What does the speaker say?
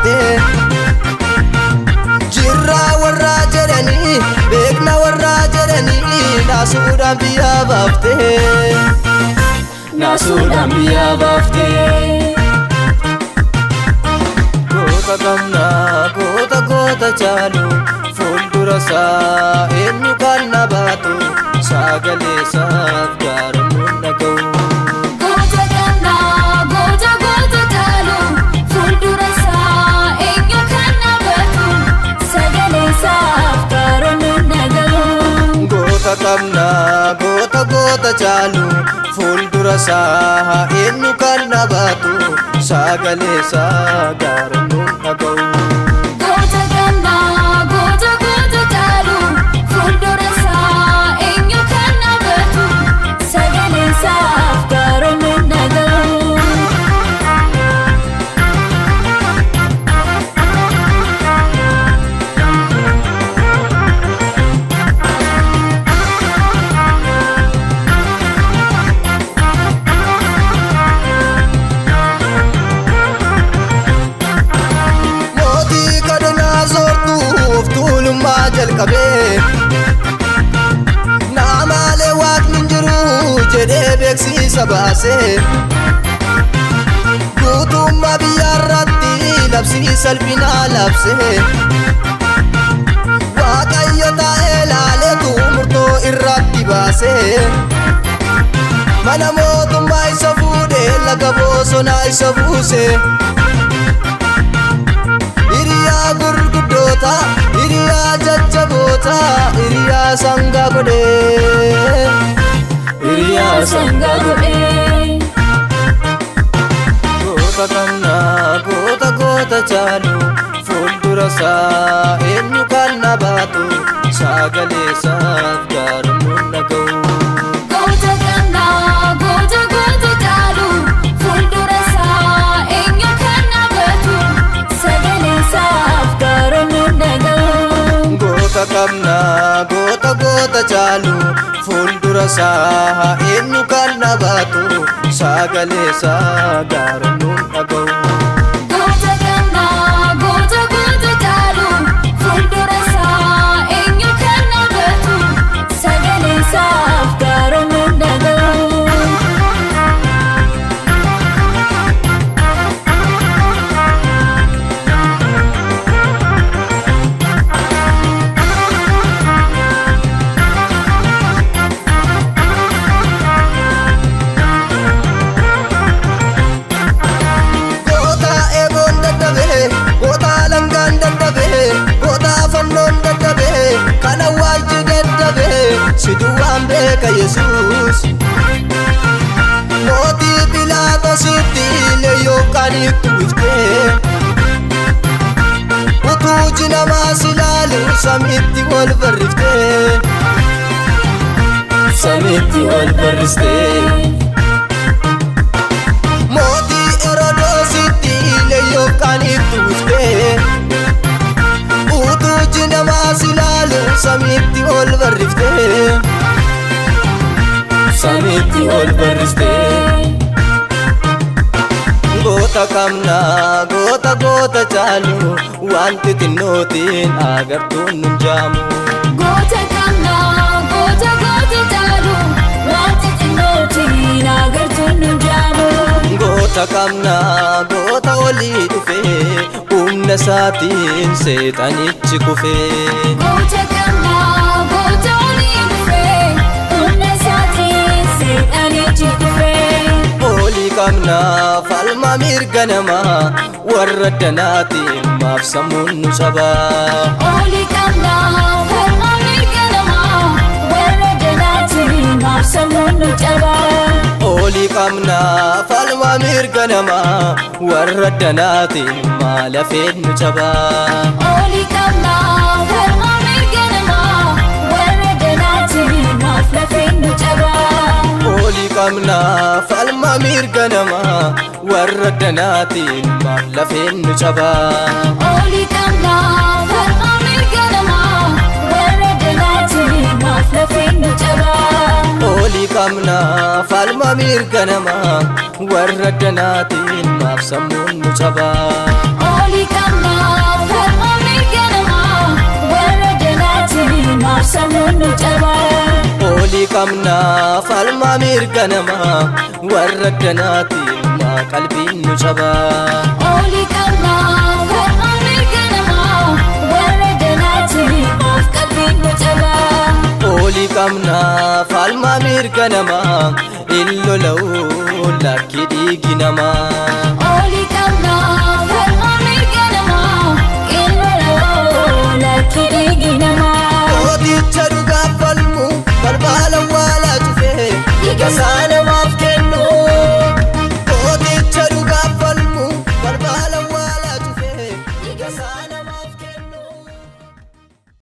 baaftee jirraa warraa jedhanii beekna warraa jedhanii naasuudhaan biyyaa baaftee naasuudhaan biyyaa baaftee. goota qabna goota goota caalu fuuldura isaa eenyu kan na baatu sagalee isaaf gaaramuun dhaga'u. Goota qabnaa goota goota caalu fuuldura isaa eenyu kan nabatu sagalee isaaf gaaramuun dhaga'u. goota qabna goota goota caalu fuuldura isaa eenyu kan na baatu sagalee isaa gaaramuun dhaga'u. Goota qabnaa goota goota caalu fuuldura isaa eenyu kan nabatu sagalee isaaf gaaramuun dhaga'u. mootii kadhannaa soortuuf tuulummaa jalqabee naamaalee waaqni hin jiru jedhee beeksisa baasee guutummaa biyyaarratti labsii salphinaa labsee waaqayyo taa'ee laaleetu murtoo irratti baasee mana mootummaa isa fuudhee laga bosonaa isa buusee. hiriyaa gurguddoota hiriyaa jajjaboota hiriyaa sangaa godhee Hiriyaa sangaa godhee. goota qabna goota goota caalu fuuldura isaa eenyu kan na baatu sagalee isaaf gaaramuun dhaga'u. Goota qabnaa goota goota caalu fuuldura isaa eenyu kan nabatu sagalee isaaf gaaramuun dhaga'u. goota qabna goota goota caalu fuuldura isaa eenyu kan na baatu sagalee isaa gaaramuun dhaga'u. Goota qabnaa goota goota caalu fuuldura isaa eenyu kan nabatu sagalee isaaf gaaramuun dhaga'u. Goota eeboon dadhabee, goota langaan dadhabee, goota fannoon dadhabee, kan awwaalchi dadhabee, si duwwaan beeka Yesuus. Mootii Philaatoositti leeyyoo kan itti uwwiftee, utuu jinamaas ilaalu samiitti ol barriftee, Samiitti ol barristee. mootii Herodoositti leeyyoo kan itti uwwiftee. utuu jinamaas ilaalu samiitti ol barriftee Samiitti ol barristee. goota qabna goota goota caalu wanti xinnootiin agartuun nun jaamu Goota qabnaa goota goota caalu wanti xinnootiin agartuun nu jaamu. goota qabna goota olii dhufee humna isaatiin seexanichi kufee Goota qabnaa goota olii dhufee humna isaatiin seexanichi kufee. olii qabna falma mirga namaa warra danaatiin maaf sammuun nu cabaa Olii qabnaa falma mirga namaa warra danaatiin maaf sammuun nu cabaa. olii qabna falma mirga namaa warra danaatiin maal hafeen nu cabaa Olii qabnaa falma mirga namaa warra danaatiin maaf lafeen nu cabaa. olii qabna falma mirga namaa warra danaatiin maaf lafeen nu cabaa Olii qabnaa falma mirga namaa warra danaatiin maaf lafeen nu cabaa. olii qabna falma mirga namaa warra danaatiin maaf sammuun nu cabaa Olii qabnaa Olii qabnaa falmaa mirga namaa warra danaatiin maa qalbiin nu cabaa. Olii qabnaa falmaa mirga namaa warra danaatiin maaf qalbiin nu cabaa. Olii qabnaa falmaa mirga namaa illola'uu lakki dhiigi namaa. Olii qabnaa falmaa mirga namaa qilloo lakki dhiigi namaa. Mooticha dhugaa